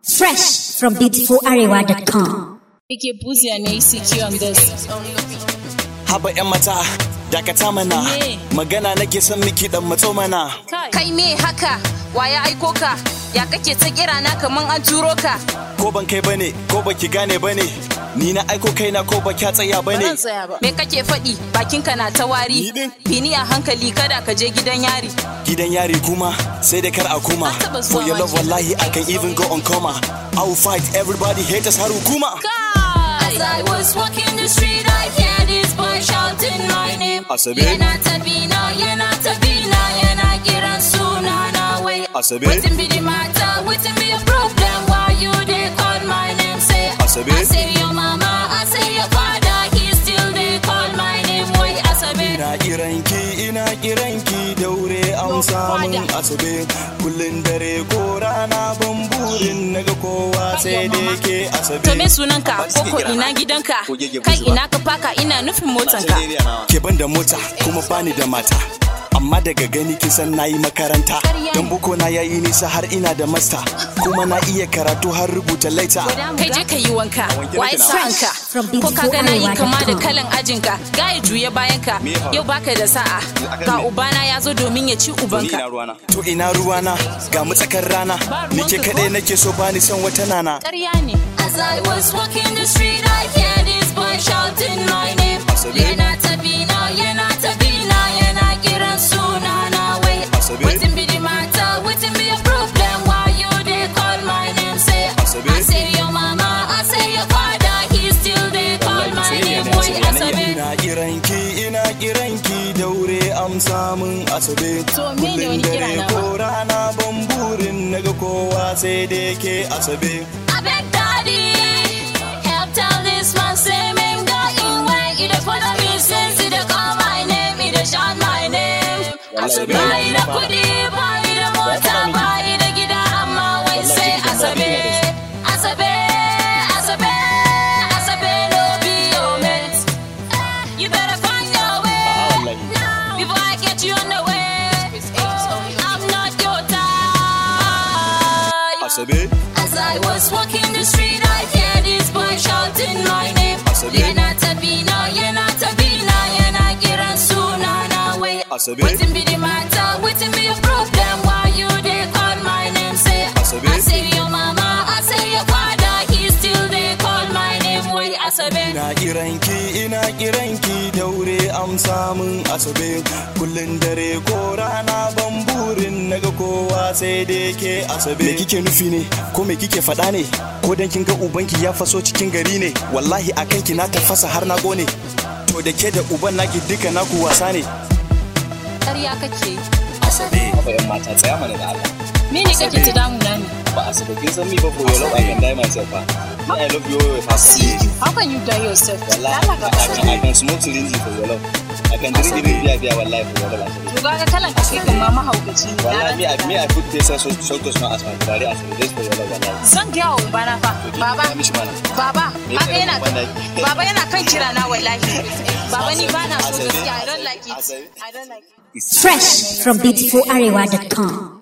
Fresh from beautifularewa.com. Ike buziya ne ECQ on this. Haba 'yan mata, dakata mana. Me? Magana nake son miki dan matso mana. Kai. Kai me haka? Wa ya aiko ka? Ya kake ta kira na kaman an turo ka? Ko ban kai bane, ko baki gane bane. Ni na aiko kaina ko ba kya tsaya Ba zan bane. tsaya ba. Me kake faɗi? Bakinka na ta wari. Ni din. Bini a hankali kada ka je gidan yari. Gidan yari kuma sai dai kar a kuma. Na taba zuwa For your love wajen. wallahi I can even go on coma. I will fight everybody haters har hukuma. As I was walking the street, I hear this boy shouting my name. Asabe. Yana tabina, yana tabina, yana kiran sunana wai. Asabe. Wetin be the matter? Wetin be your problem? Why you dey call my name? Say, Asabe. I say your mama, I say your father, he still dey call my name. Wai Asabe. Ina kiranki, ina kiranki daure amsa min asabe. Kullun dare ko rana ban burin naga kowa sai dai ke asabe. To me sunanka koko ina gidanka kai ina ka faka ina nufin motanka ke ban da mota kuma bani da mata amma daga gani kin san nayi makaranta Ƙarya dan ne. buko na yayi nisa har ina da masta kuma na iya karatu har rubuta laita kai je ka yi wanka waye sa'anka From ko ka ga nayi kama da beautifularewa.com. kalan ajinka gaya juye bayanka yau baka da sa'a ga ubana ya zo domin ya ci ubanka to ina ruwana ga mu tsakar rana ni ke kadai nake so bani son wata nana ƙarya ne as i was walking the street i hear this boy shouting my name Asabe. yana tabina yana tabina yana kiran sunana wai Asabe. wetin be the matter wetin be your problem why you dey call my name say Asabe. i say your mama i say your father he still dey call my name wai asabe ina kiranki ina kiranki daure amsa min asabe To, me ne wani kira na ba? ko rana ban burin naga kowa sai dai ke asabe I beg daddy, help tell this man say me got in way. He dey follow me since he dey call my name, he dey shout my name. Asabe. Buy the kudi, buy the motor, buy the gida, amma wai say Asabe, Asabe, Asabe, Asabe no be your mate. You better find your way before I get you on the way. I'm not your type. asabe As I was walking the street, I hear this boy shouting my name. Asabe. Yana tabina, yana tabina, yana kiran sunana wai. Asabe. Wetin be the matter? Wetin be your problem? Why you dey call my name? Say, Asabe. I say your mama, I say your father, he still dey call my name. Wai Asabe. Ina kiranki ina kiranki daure amsa min asabe kullun dare ko rana ban burin naga kowa sai dai ke asabe me kike nufi ne ko me kike faɗa ne ko dan kin ga ubanki ya faso cikin gari ne wallahi akan ki na tafasa har na gone to da ke da uban naki duka naku wasa ne Ƙarya kake. asabe Haba yan mata tsaya mana da Allah. Me ne kake ta damuna ne? Ba a saba kin san me ba for your love I can die myself ba. Me I love you always fast. How can you die yourself? Wallahi Allah I ka can, fasa. I can smoke syringe for your love. I can drink even beer beer wallahi for your love. To ga kalan ka kai kan ma mahaukaci ne. Wallahi me I me I put this so so to smell as my body as just for your love wallahi. Zan gaya wa ubana fa. Baba, Ya mishi mana. baba, Me haka yasa yana ban da- Baba yana kan kira na wallahi. Baba ni ba na so Asabe. gaskiya. I don't like it. Asabe. I don't like it. Fresh from beautifularewa.com.